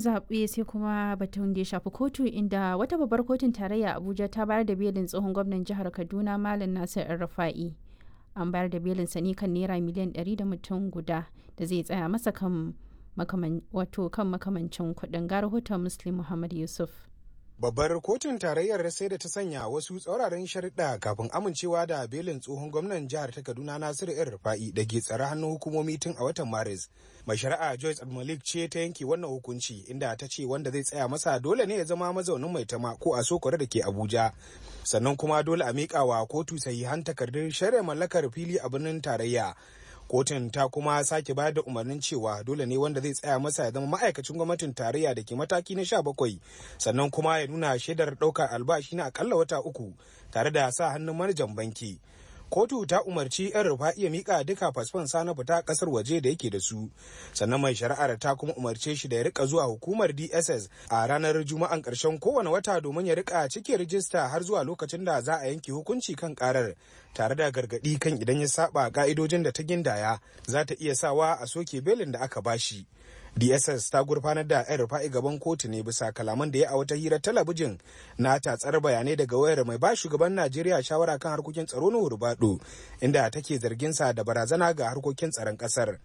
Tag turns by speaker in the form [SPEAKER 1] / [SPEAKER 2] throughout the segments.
[SPEAKER 1] zaɓe sai kuma batun da ya shafi kotu inda wata babbar kotun tarayya Abuja ta bayar da belin tsohon gwamnan jihar Kaduna Malam Nasir El-Rufa'i. An bayar da belin sa ne kan naira miliyan 100 da mutum guda da zai tsaya masa kan wato kan makamancin kuɗin ga rahoton Muslim Muhammad Yusuf.
[SPEAKER 2] Babbar kotun tarayyar sai da ta sanya wasu tsauraran sharuɗa kafin amincewa da belin tsohon gwamnan jihar ta Kaduna Nasiru ‘yan Rufa'i da ke tsare hannun hukumomi tun a watan Maris. Mai shari'a Joyce Malik ce ta yanke wannan hukunci inda ta ce wanda zai tsaya masa dole ne ya zama mazaunin mai tama ko a sokore da ke Abuja. Sannan kuma dole a miƙa wa kotu sahihan takardun shari'a mallakar fili a birnin tarayya. kotun ta kuma sake bayar da umarnin cewa dole ne wanda zai tsaya masa ya zama ma'aikacin gwamnatin tarayya da ke mataki na sha bakwai sannan kuma ya nuna shaidar ɗaukar albashi na akalla wata uku tare da sa hannun manajan banki kotu ta umarci yan rufa iya mika duka fasfon sa na fita kasar waje da yake da su sannan mai shari'ar ta kuma umarce shi da ya rika zuwa hukumar dss a ranar juma'an karshen kowane wata domin ya rika cike rijista har zuwa lokacin da za a yanke hukunci kan karar tare da gargadi kan idan ya saba ka'idojin da ta gindaya za ta iya sawa a soke belin da aka bashi dss ta gurfanar da yan rufa'i gaban kotu ne bisa kalaman da ya a wata hirar talabijin na tatsar bayanai daga wayar mai ba shugaban najeriya shawara kan harkokin tsaro na hurbado inda take zargin sa da barazana ga harkokin tsaron kasar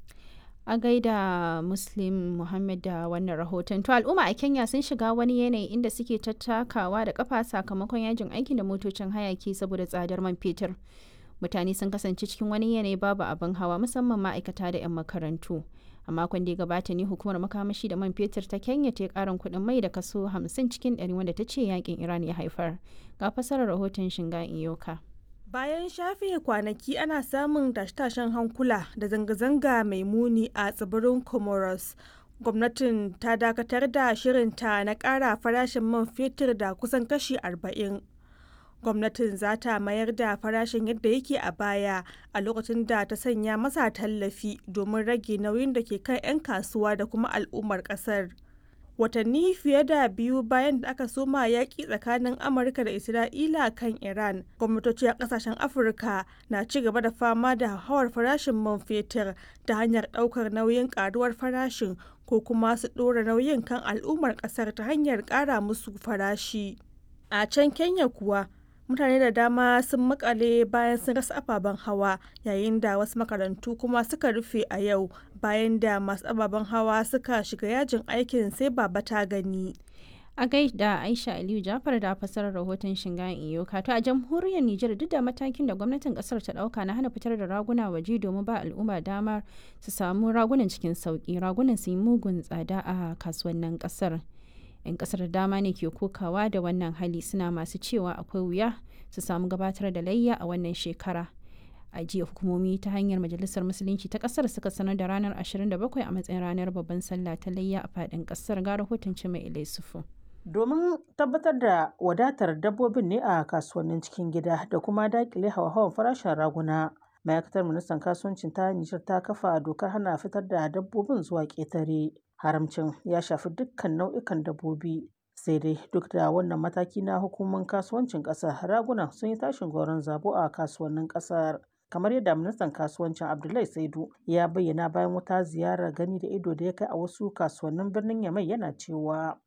[SPEAKER 1] a gaida muslim muhammad da wannan rahoton to al'umma a kenya sun shiga wani yanayi inda suke tattakawa da kafa sakamakon yajin aikin da motocin hayaki saboda tsadar man fetur mutane sun kasance cikin wani yanayi babu abin hawa musamman ma'aikata da 'yan makarantu a makon da ya gabata ne hukumar makamashi da man fetur ta kenya ta karin kuɗin mai da kaso 50 cikin 100 wanda ta ce yakin iran ya haifar ga fasarar rahoton shinga iyoka
[SPEAKER 3] bayan shafe kwanaki ana samun tashe-tashen hankula da zanga-zanga mai muni a tsibirin comoros gwamnatin ta dakatar da shirinta na ƙara farashin man fetur da kusan kashi 40 gwamnatin za ta mayar da farashin yadda yake a baya a lokacin da ta sanya masa tallafi domin rage nauyin da ke kan 'yan kasuwa da kuma al'ummar kasar watanni fiye da biyu bayan da aka soma yaƙi tsakanin amurka da isra'ila kan iran gwamnatoci a ƙasashen afirka na ci gaba da fama da hauhawar farashin man fetur ta hanyar ɗaukar nauyin ƙaruwar farashin ko kuma su ɗora nauyin kan al'ummar ƙasar ta hanyar ƙara musu farashi a can kenya kuwa mutane da dama sun makale bayan sun rasa ababen hawa yayin da wasu makarantu kuma suka rufe a yau bayan da masu ababen hawa suka shiga yajin aikin sai baba ta gani
[SPEAKER 1] a gaida aisha aliyu jafar da fasarar rahoton shingan iyoka to a jamhuriyar nijar duk da matakin da gwamnatin kasar ta dauka na hana fitar da raguna waje domin ba al'umma damar su samu ragunan cikin sauki ragunan su yi mugun tsada a kasuwannin kasar 'yan kasar da dama ne ke kokawa da wannan hali suna masu cewa akwai wuya su samu gabatar da layya a wannan shekara a jiya hukumomi ta hanyar majalisar musulunci ta kasar suka sanar da ranar 27 a matsayin ranar babban sallah ta layya a fadin kasar ga rahoton mai ilai sufu
[SPEAKER 4] domin tabbatar da wadatar dabbobin ne a kasuwannin cikin gida da kuma dakile hawa-hawan farashin raguna ma'aikatar ministan kasuwancin ta nijar ta kafa dokar hana fitar da dabbobin zuwa ƙetare haramcin ya shafi dukkan nau'ikan dabbobi sai dai duk da wannan mataki na hukumar kasuwancin ƙasar raguna sun yi tashin goron zabo a kasuwannin ƙasar kamar yadda ministan kasuwancin abdullahi saidu ya bayyana bayan wata ziyarar gani da ido da ya kai a wasu kasuwannin birnin yamai yana cewa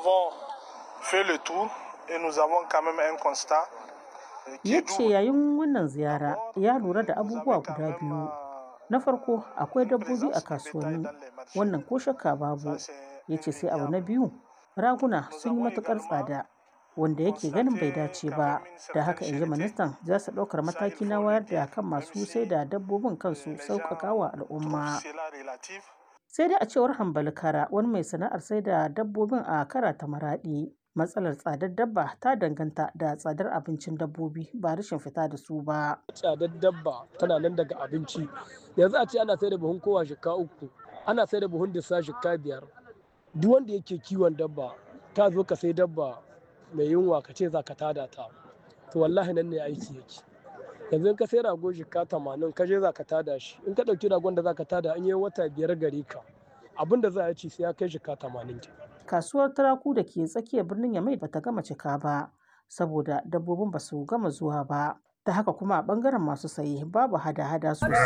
[SPEAKER 4] ya ce yayin wannan ziyara ya lura da abubuwa guda biyu na farko akwai dabbobi a kasuwanni wannan ko shakka babu ya ce sai abu na biyu raguna sun yi matukar tsada wanda yake ganin bai dace ba da haka in ji ministan za su ɗaukar mataki na wayar da kan masu sai da dabbobin kansu sauƙaƙa wa al'umma sai dai a cewar hambali kara wani mai sana'ar sai da dabbobin a kara ta maraɗi matsalar tsadar dabba ta danganta da tsadar abincin dabbobi ba rashin fita da su ba
[SPEAKER 5] tsadar dabba tana nan daga abinci yanzu a ce ana sai da buhun kowa shika uku ana sai da buhun disa shika biyar duk wanda yake kiwon dabba ta zo ka sai dabba mai yunwa ka ce za ka tada ta to wallahi nan ne aiki yake yanzu ka sai rago shika tamanin ka je za ka tada shi in ka ɗauki ragon da za ka tada an yi wata biyar gare ka abin da za a ci sai ya kai shika tamanin
[SPEAKER 4] kasuwar turaku da ke tsakiyar birnin yamai bata gama cika ba saboda dabbobin ba su gama zuwa ba ta haka kuma a bangaren masu saye babu hada-hada sosai